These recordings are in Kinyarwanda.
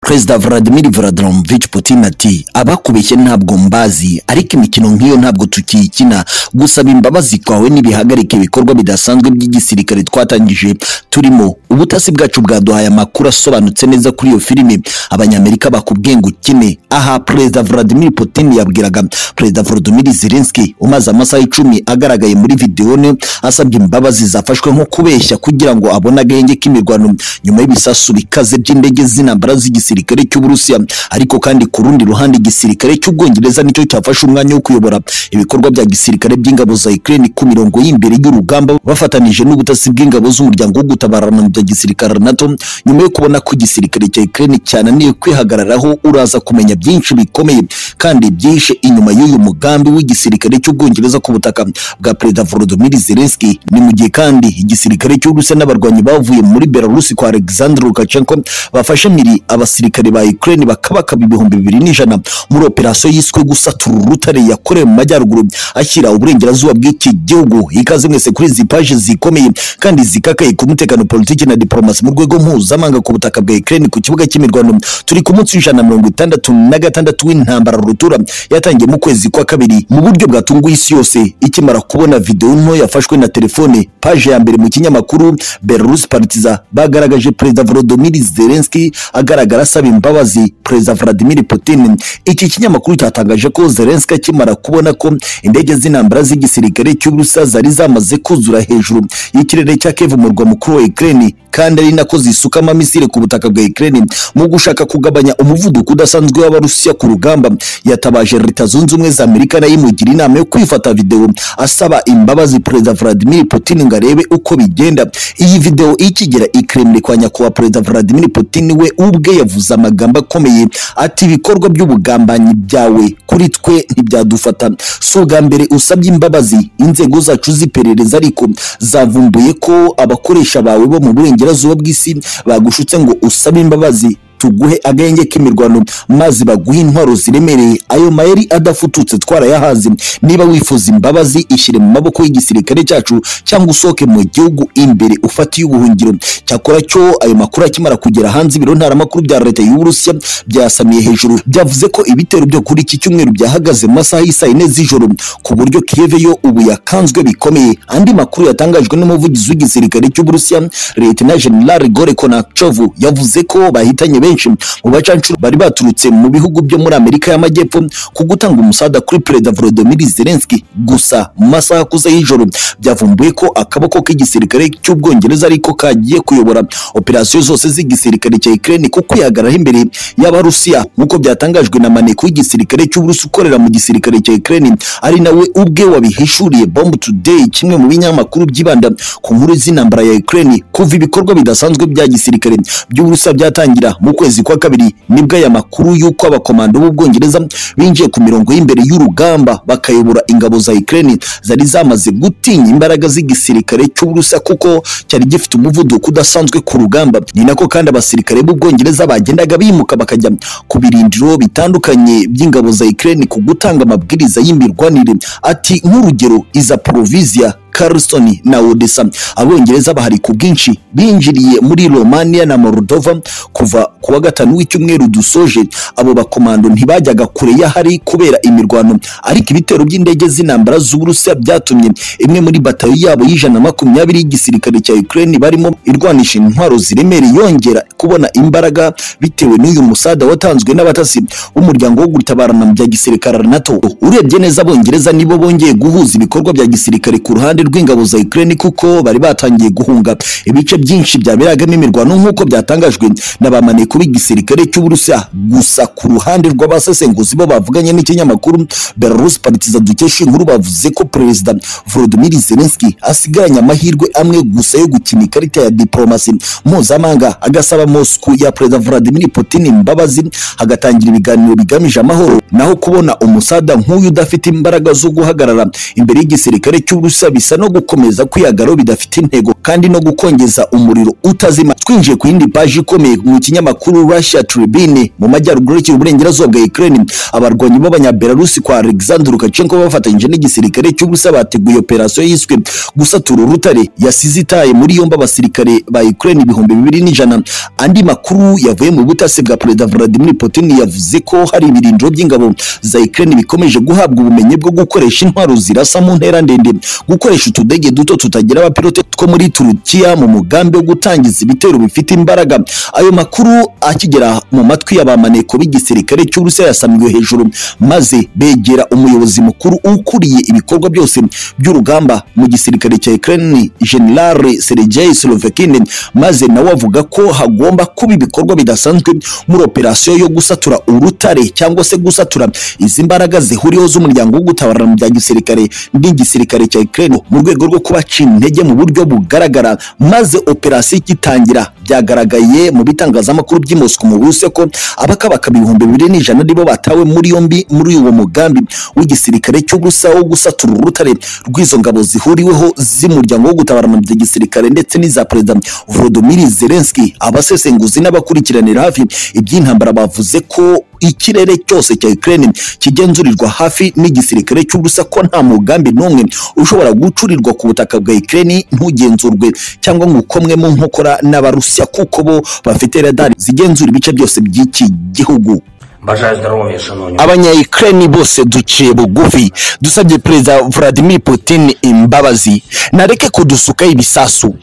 perezida Vladimir Vladimirovich Putin ati abakubeshye ntabwo mbazi ariko imikino nk'iyo ntabwo tukiyikina gusaba imbabazi kwawe n'ibihagarika ibikorwa bidasanzwe by'igisirikare twatangije turimo ubutasi bwacu bwaduhaye amakuru asobanutse neza kuri iyo filime abanyamerika bakubwenga ukine aha perezida Vladimir Putin yabwiraga perezida Volodymyr Zelensky umaze amasaha icumi agaragaye muri videwo ne asabye imbabazi zafashwe nko kubeshya kugira ngo abone agahenge k'imirwano nyuma y'ibisasu bikaze by'indege z'intambara z'igisirikare cy'uburusiya ariko kandi ku rundi ruhande igisirikare cy'ubwongereza nicyo cyafashe umwanya wo kuyobora ibikorwa bya gisirikare by'ingabo za Ukraine ku mirongo y'imbere y'urugamba bafatanije n'ubutasi bw'ingabo z'umuryango wo gutabarana bya gisirikare NATO nyuma yo kubona ko igisirikare cya Ukraine cyananiye kwihagararaho uraza kumenya byinshi bikomeye kandi byishe inyuma y'uyu mugambi w'igisirikare cy'ubwongereza ku butaka bwa perezida Volodymyr Zelensky ni mu gihe kandi igisirikare cy'uburusiya n'abarwanyi bavuye muri Belarus kwa Alexander Lukashenko bafashe miri abasirikare ba Ukraine bakabakaba ibihumbi bibiri n'ijana muri operasiyo yiswe gusatura urutare yakorewe mu majyaruguru ashyira uburengerazuba bw'iki gihugu ikaze mwese kuri izi paje zikomeye kandi zikakaye ku mutekano politiki na diplomasi mu rwego mpuzamahanga ku butaka bwa Ukraine ku kibuga cy'imirwano turi ku munsi w'ijana na mirongo itandatu na gatandatu w'intambara rutura yatangiye mu kwezi kwa kabiri mu buryo bwatunguye isi yose ikimara kubona videwo nto yafashwe na telefone paje ya mbere mu kinyamakuru Belarus Partiza bagaragaje perezida Volodymyr Zelensky agaragara asaba imbabazi perezida Vladimir Putin iki kinyamakuru cyatangaje ko Zelensky akimara kubona ko indege z'intambara z'igisirikare cy'Uburusiya zari zamaze kuzura hejuru y'ikirere cya Kiev mu murwa mukuru wa Ukraine kandi ari nako zisukamo misile ku butaka bwa Ukraine mu gushaka kugabanya umuvuduko udasanzwe w'Abarusiya ku rugamba yatabaje Leta Zunze Ubumwe za Amerika nayo imugira inama yo kwifata video asaba imbabazi Perezida Vladimir Putin ngo arebe uko bigenda iyi video ikigera i Kremlin kwa nyakubahwa Perezida Vladimir Putin we ubwe yavuze amagambo akomeye ati ibikorwa by'ubugambanyi byawe kuri twe ntibyadufata si ubwa mbere usabye imbabazi inzego zacu z'iperereza ariko zavumbuye ko abakoresha bawe bo mu burengerazuba bw'isi bagushutse ngo usabe imbabazi tuguhe agahenge k'imirwano maze baguhe intwaro ziremereye ayo mayeri adafututse twarayahaze niba wifuza imbabazi ishyire mu maboko y'igisirikare cyacu cyangwa usohoke mu gihugu imbere ufatiye ubuhungiro cyakora cyo ayo makuru akimara kugera hanze ibiro ntaramakuru bya leta y'uburusiya byasamiye hejuru byavuze ko ibitero byo kuri iki cyumweru byahagaze mu masaha y'isaa yine z'ijoro ku buryo kiyeve yo ubu yakanzwe bikomeye andi makuru yatangajwe n'umuvugizi w'igisirikare cy'uburusiya leta na general gore konachovu yavuze ko bahitanye benshi benshi mu bacancuro bari baturutse mu bihugu byo muri Amerika y'Amajyepfo ku gutanga umusada kuri Perezida Volodymyr Zelensky gusa mu masaha akuze y'ijoro byavumbuye ko akaboko k'igisirikare cy'Ubwongereza ariko kagiye kuyobora operasiyo zose z'igisirikare cya Ukraine ku kwihagararaho imbere y'Abarusiya nk'uko byatangajwe na maneko y'igisirikare cy'Uburusi ukorera mu gisirikare cya Ukraine ari nawe ubwe wabihishuriye Bomb Today kimwe mu binyamakuru byibanda ku nkuru z'intambara ya Ukraine kuva ibikorwa bidasanzwe bya gisirikare by'Uburusiya byatangira mu kwezi kwa kabiri nibwo aya makuru y'uko abakomando b'ubwongereza binjiye ku mirongo y'imbere y'urugamba bakayobora ingabo za Ukraine zari zamaze gutinya imbaraga z'igisirikare cy'Uburusiya kuko cyari gifite umuvuduko udasanzwe ku rugamba ni nako kandi abasirikare b'ubwongereza bagendaga bimuka bakajya ku birindiro bitandukanye by'ingabo za Ukraine ku gutanga amabwiriza y'imirwanire ati nk'urugero iza Provisia Carlson na Odessa. Abongereza bahari ku bwinshi binjiriye muri Romania na Moldova kuva ku wa gatanu w'icyumweru dusoje. Abo bakomando ntibajyaga kure y'ahari kubera imirwano, ariko ibitero by'indege z'intambara z'Uburusiya byatumye imwe muri batayo yabo y'ijana makumyabiri y'igisirikare cya Ukraine barimo irwanisha intwaro ziremereye yongera kubona imbaraga bitewe n'uyu musada watanzwe n'abatasi b'umuryango wo gutabarana bya gisirikare NATO. Urebye neza Abongereza nibo bongeye guhuza ibikorwa bya gisirikare ku ruhande rw'ingabo za Ukraine kuko bari batangiye guhunga ibice byinshi byaberagamo imirwano nk'uko byatangajwe na ba maneko b'igisirikare cy'Uburusiya gusa ku ruhande rw'abasesenguzi bo bavuganye n'ikinyamakuru Belarus Partiza dukesha inkuru bavuze ko Perezida Volodymyr Zelensky asigaranye amahirwe amwe gusa yo gukina ikarita ya diplomasi mpuzamahanga agasaba Moscow ya Perezida Vladimir Putin imbabazi hagatangira ibiganiro bigamije amahoro naho kubona umusada nk'uyu udafite imbaraga zo guhagarara imbere y'igisirikare cy'Uburusiya bisa no gukomeza kwiyagaro bidafite intego kandi no gukongeza umuriro utazima twinjiye ku yindi paji ikomeye mu kinyamakuru Russia Tribune mu majyaruguru y'ikirwa uburengerazuba bwa Ukraine abarwanyi b'abanyabelarusi kwa Alexander Lukashenko bafatanyije n'igisirikare cy'ubusa bateguye operasiyo yiswe gusatura urutare yasize itaye muri yombi abasirikare ba Ukraine ibihumbi bibiri n'ijana andi makuru yavuye mu butasi bwa Perezida Vladimir Putin yavuze ko hari ibirindiro by'ingabo za Ukraine bikomeje guhabwa ubumenyi bwo gukoresha intwaro zirasa mu ntera ndende gukoresha utudege duto tutagira abapilote two muri Turukiya mu mugambi wo gutangiza ibitero bifite imbaraga ayo makuru akigera mu matwi y'abamaneko b'igisirikare cy'Uburusiya yasamiwe hejuru maze begera umuyobozi mukuru ukuriye ibikorwa byose by'urugamba mu gisirikare cya Ukraine General Sergei Slovakin maze nawe avuga ko hagomba kuba ibikorwa bidasanzwe muri operasiyo yo gusatura urutare cyangwa se gusatura izi mbaraga zihuriyeho z'umuryango wo gutabarana mu bya gisirikare n'igisirikare cya Ukraine mu rwego rwo kubaca intege mu buryo bugaragara maze operasiyo igitangira byagaragaye mu bitangazamakuru by'i Moscow mu Burusiya ko abakabaka ibihumbi bibiri n'ijana aribo batawe muri yombi muri uwo mugambi w'igisirikare cy'ubusa wo gusatura urutare rw'izo ngabo zihuriweho z'umuryango wo gutabarana mu bya gisirikare ndetse n'iza perezida Volodymyr Zelensky abasesenguzi n'abakurikiranira hafi iby'intambara bavuze ko ikirere cyose cya Ukraine kigenzurirwa hafi n'igisirikare cy'ubusa ko nta mugambi n'umwe ushobora gucurirwa ku butaka bwa Ukraine ntugenzurwe cyangwa ngo ukomwe mu nkokora n'abarusiya kuko bo bafite radari zigenzura ibice byose by'iki gihugu Бажаю здоров'я, шановні. abanyayukreni bose duciye bugufi dusabye perezida vladimir putin imbabazi nareke kudusukaho ibisasu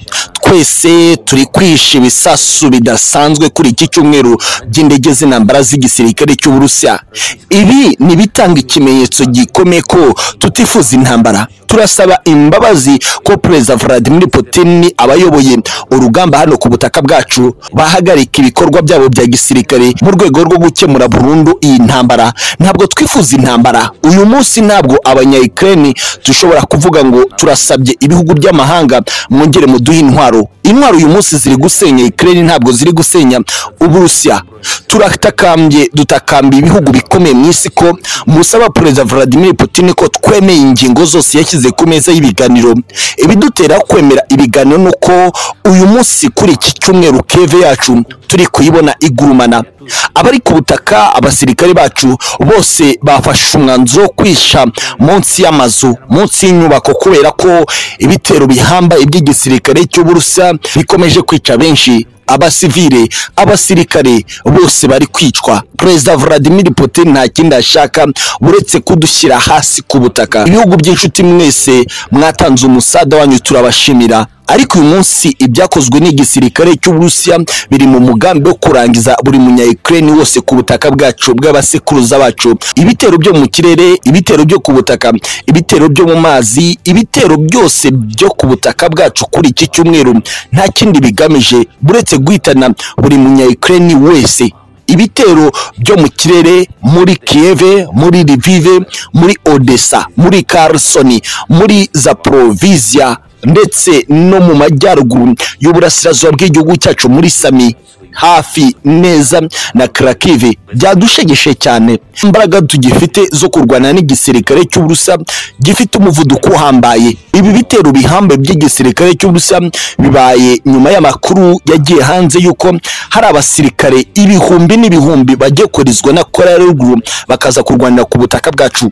twese turi kwisha ibisasu bidasanzwe kuri iki cyumweru by'indege z'intambara z'igisirikare cy'uburusiya ibi ni bitanga ikimenyetso gikomeye ko tutifuza intambara turasaba imbabazi ko perezida vladimir putin abayoboye urugamba hano ku butaka bwacu bahagarika ibikorwa byabo bya gisirikare mu rwego rwo gukemura burundu iyi ntambara ntabwo twifuza intambara uyu munsi ntabwo abanyayukreni dushobora kuvuga ngo turasabye ibihugu by'amahanga mwongere muduhe intwaro intwaro uyu munsi ziri gusenya ukraine ntabwo ziri gusenya uburusiya turatakambye dutakambye ibihugu bikomeye mu isi ko musaba perezida vladimir putin ko twemeye ingingo zose yashyize ku meza y'ibiganiro ibidutera kwemera ibiganiro ni uko uyu munsi kuri iki cyumweru keve yacu turi kuyibona igurumana abari ku butaka abasirikare bacu bose bafashe umwanzuro wo kwisha munsi y'amazu munsi y'inyubako kubera ko ibitero bihamba iby'igisirikare cy'uburusa bikomeje kwica benshi abasivile abasirikare bose bari kwicwa perezida vladimir putin nta kindi ashaka uretse kudushyira hasi ku butaka ibihugu by'inshuti mwese mwatanze umusada wanyu turabashimira ariko uyu munsi ibyakozwe n'igisirikare cy'uburusiya biri mu mugambi wo kurangiza buri munyayukreni wose ku butaka bwacu bw'abasekuruza bacu ibitero byo mu kirere ibitero byo ku butaka ibitero byo mu mazi ibitero byose byo ku butaka bwacu kuri iki cyumweru nta kindi bigamije buretse guhitana buri munyayukreni wese ibitero byo mu kirere muri Kiev muri Lviv muri Odessa muri Kherson muri Zaporizhia ndetse no mu majyaruguru y'uburasirazuba bw'igihugu cyacu muri Sami hafi neza na Kharkiv byadushegeshe cyane imbaraga tugifite zo kurwana n'igisirikare cy'uburusa gifite umuvuduko uhambaye ibi bitero bihambaye by'igisirikare cy'uburusa bibaye nyuma y'amakuru yagiye hanze y'uko hari abasirikare ibihumbi n'ibihumbi bajye koherezwa na Korea ya ruguru bakaza kurwanira ku butaka bwacu